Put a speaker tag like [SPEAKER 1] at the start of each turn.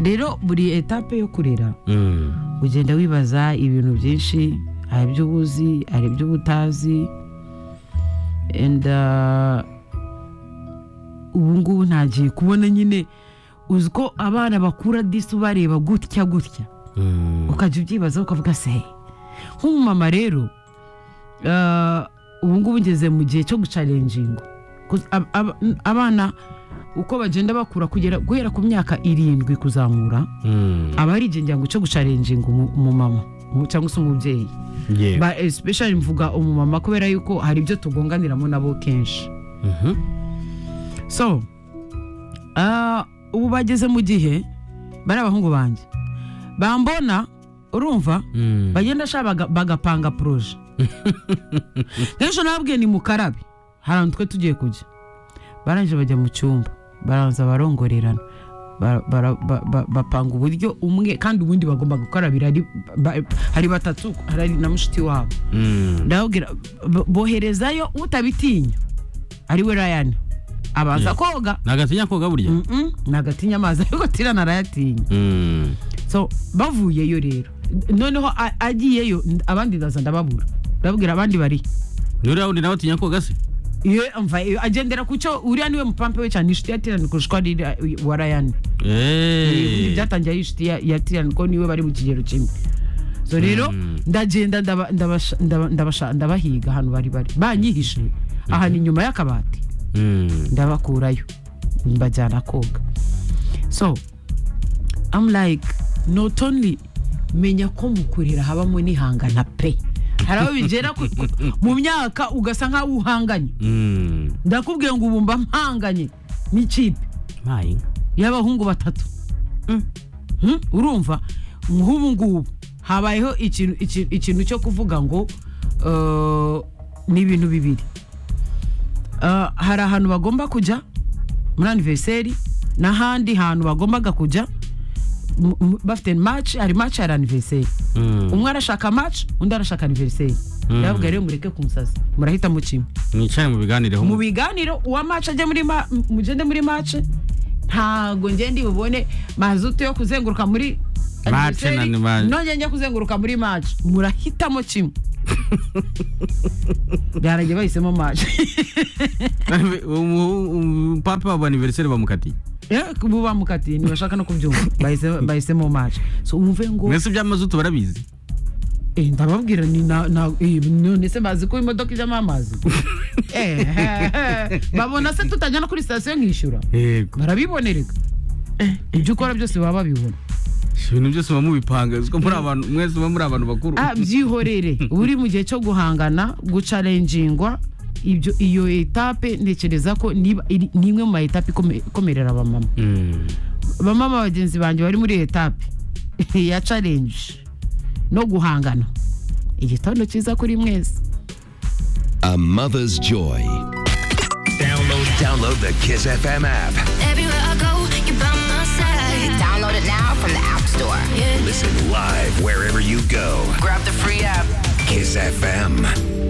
[SPEAKER 1] rero buri etape yo kurera
[SPEAKER 2] Mm.
[SPEAKER 1] ugenda wibaza ibintu byinshi hari ibyo uzi hari ibyo uba utazi and uh, ubu ngubu ntagiye kubona nyine uzi ko abana bakura disi bareba gutya gutya
[SPEAKER 2] Mm.
[SPEAKER 1] ukajya ubyibazaho ukavuga se "Hey." nk'umumama rero ah, ubu ngubu ngeze mu gihe cyo gucarenjinga Ku- ab- ab- abana uko bagenda bakura kugera guhera ku myaka irindwi kuzamura
[SPEAKER 2] Mm.
[SPEAKER 1] aba ari igihango cyo gucarenjinga umu- umumama umu- cyangwa se umubyeyi
[SPEAKER 2] Yeah.
[SPEAKER 1] ba especially mvuga umumama kubera yuko hari ibyo tugonganiramo nabo kenshi
[SPEAKER 2] Mhm.
[SPEAKER 1] so ah, ubu bageze mu gihe bari abahungu banjye bambona urumva
[SPEAKER 2] Mm.
[SPEAKER 1] bagenda sha baga- bagapanga poroje kenshi nababwiye ni mukarabe hari ahantu twe tugiye kujya barangije bajya mu cyumba baranza barongorerana Ba- bara- ba- ba- bapanga uburyo umwe kandi ubundi bagomba gukarabira ari- ba- hari batatu hari na mushiki wabo
[SPEAKER 2] Mm.
[SPEAKER 1] ndababwira bo- boherezayo utabitinya ari we rayani abanza koga
[SPEAKER 2] nagatinya koga burya
[SPEAKER 1] Mm-mm, nagatinya amazi ariko tirana arayatinya
[SPEAKER 2] Mm.
[SPEAKER 1] so bavuyeyo rero noneho a- agiyeyo n- abandi ndaza ndababura ndababwira abandi bari
[SPEAKER 2] nuriya wundi nawe atinya koga se
[SPEAKER 1] iyo mva iyo agendera ku cyo uriya niwe mupampe we cyane inshuti ya tirani kurusha ari wa rayani
[SPEAKER 2] Eh.
[SPEAKER 1] Ibi byatangiye ari inshuti ya- ya tirani ko niwe bari mu kigero kimwe so rero
[SPEAKER 2] Mm.
[SPEAKER 1] ndagenda ndaba- ndabasha- ndaba- ndabasha- ndabahiga ahantu bari bari banyihishe ahantu inyuma y'akabati
[SPEAKER 2] Mm.
[SPEAKER 1] ndabakurayo mbajyana koga so am like not only menya ko mu kurira habamo n'ihangana pe hari aho bigera ku- ku- mu myaka ugasa nk'aho uhanganye
[SPEAKER 2] Mm.
[SPEAKER 1] ndakubwiye ngo ubu mba mpanganye n'ikipe
[SPEAKER 2] Mai.
[SPEAKER 1] y'abahungu batatu Hmm? urumva nk'ubu ngubu habayeho ikintu- iki- ikintu cyo kuvuga ngo eh, ni ibintu bibiri Eh, hari ahantu bagomba kujya muri aniveriseri n'ahandi hantu bagombaga kujya m- m- bafite maci hari maci hari aniveriseri
[SPEAKER 2] Mm.
[SPEAKER 1] umwe arashaka maci undi arashaka aniveriseri
[SPEAKER 2] Mm.
[SPEAKER 1] ndababwira rero mureke kumusaza murahita kimwe
[SPEAKER 2] mwicare mubiganireho
[SPEAKER 1] mu biganiro uwa maci ajye muri ma- m- mugende muri maci ntago ngende bubone mazutu yo kuzenguruka muri
[SPEAKER 2] Match na ni match.
[SPEAKER 1] nongeye njya kuzenguruka muri maci murahitamo kimwe byaragiye bahisemo maci
[SPEAKER 2] papa wa anniversaire bamukatiye
[SPEAKER 1] ubu bamukatiye ntibashaka no kubyumva bahise- bahisemo maci so wumve ngo
[SPEAKER 2] mwese iby'amazutu barabizi
[SPEAKER 1] eh, ndababwira ni na- na- eh, none se bazi ko imodoka ijyamo amazi Eh, babona se tutajya no kuri sitasiyo nkishyura
[SPEAKER 2] yego
[SPEAKER 1] barabibonereka ibyo ukora byose baba babibona
[SPEAKER 2] ibintu byose muba mubipanga uzi ko muri abantu mwese muba muri abantu bakuru
[SPEAKER 1] Ah, byihorere uri mu gihe cyo guhangana gucarenjingwa ibyo iyo etape ntekereza ko niba iri- ni imwe mu ma etape ikome- ikomerera abamama
[SPEAKER 2] Mm.
[SPEAKER 1] bamama bagenzi banjye bari muri etape ya challenge no guhangana igitondo cyiza kuri mwese
[SPEAKER 3] A mother's joy.
[SPEAKER 4] Download, download the Kiss FM app.
[SPEAKER 5] Everywhere I go, you're by my side.
[SPEAKER 6] Download it now from the App Store.
[SPEAKER 5] Yeah.
[SPEAKER 4] Listen live wherever you go.
[SPEAKER 6] Grab the free app.
[SPEAKER 4] Kiss FM.